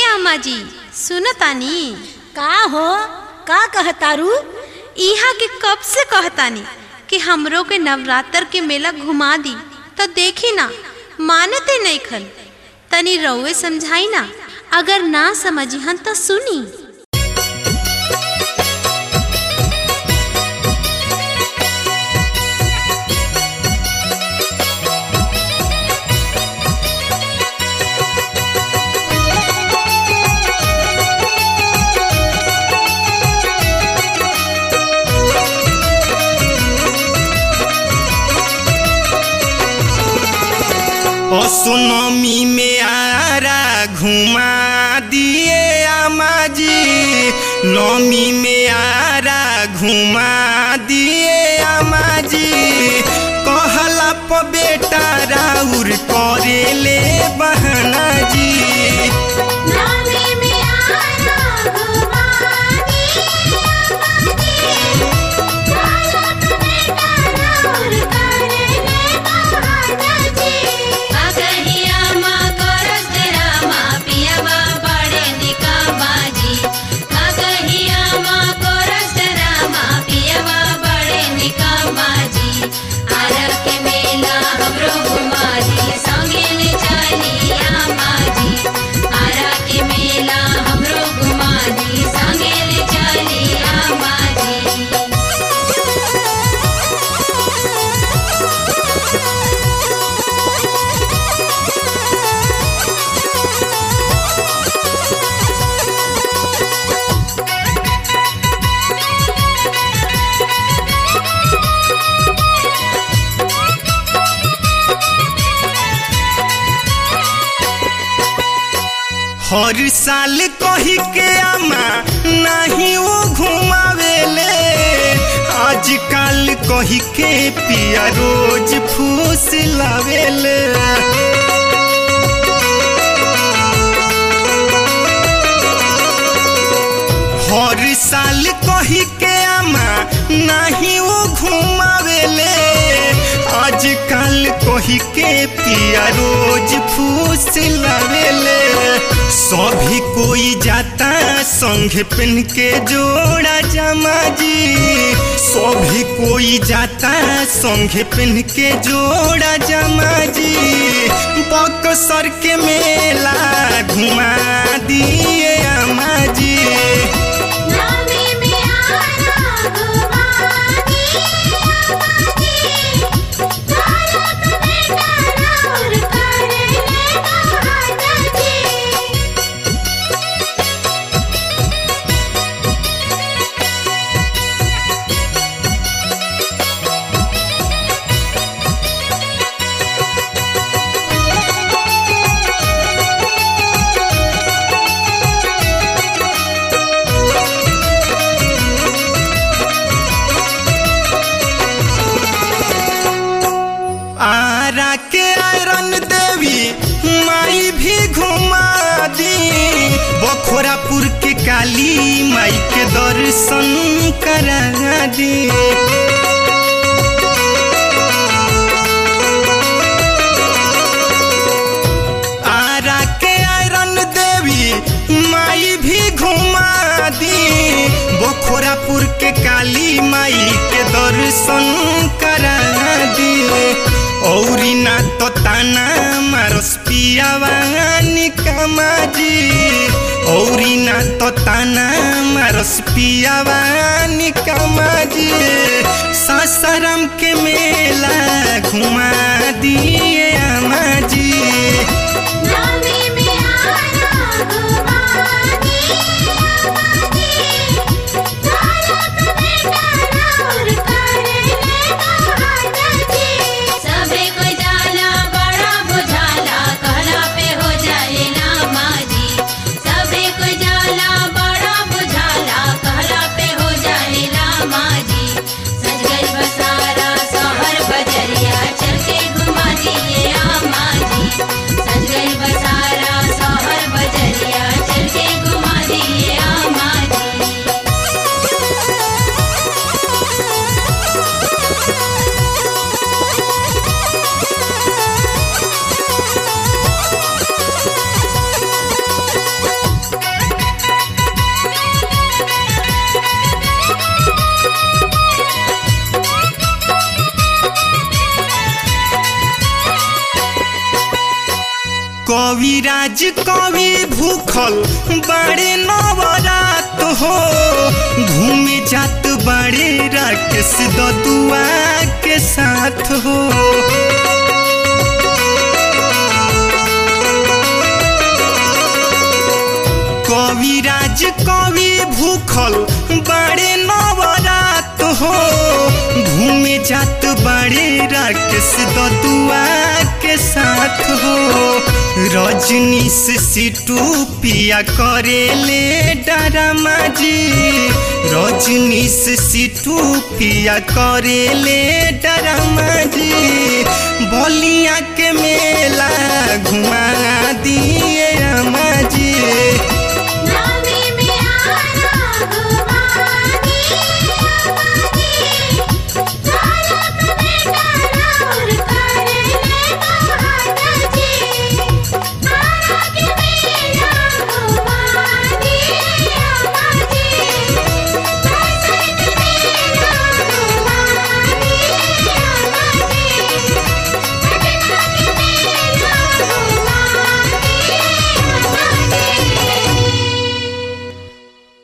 अम्मा जी सुनो तानी का हो का कहतारू इहा के कब से कहतानी कि हमरो के नवरात्र के मेला घुमा दी तो देखी ना मानते नहीं खन तनी रउए समझाई ना अगर ना समझिहन तो सुनी असोनमी में आरा घुमा दिए आमा जी नमी में आरा घुमा दिए आमा जी कहला प बेटा राउर करेले बहना जी हर साल कही के आमा नहीं वो घुमावेले आजकल कही के पिया रोज फूस लावेले हर साल कही के आमा नहीं वो घुमावेले आजकल कही के पिया रोज फूस लावेले सभी कोई जाता संग पहन के जोड़ा जमा जी सभी कोई जाता संग पहन के जोड़ा जमा जी बक्सर के मेला घुमा दिए अम्मा जी आरा के आयरन देवी माई भी घुमा दी बखोरापुर के काली माई के दर्शन करा दी आरा के आयरन देवी माई भी घुमा दी बखोरापुर के काली माई के दर्शन करा दी औरी ना तो ताना मारस पियावानी कमाजी औरी ना तो ताना मारस पियावानी कमाजी सासाराम के मेला घुमा दिए अमाजी बजरिया चल के घुमा दिए आमा जी सज कवि भूखल बड़े नवरात हो घूमे जात बड़े राकेश ददुआ के साथ हो कविराज कवि भूखल बड़े नवरात हो घूमे जात बड़े राकेश ददुआ के साथ हो रजनी से सिटू पिया करेले डरमा जी रजनी से सिटू पिया करेले डरमा जी बलिया के मेला घुमा दिए अम्मा जी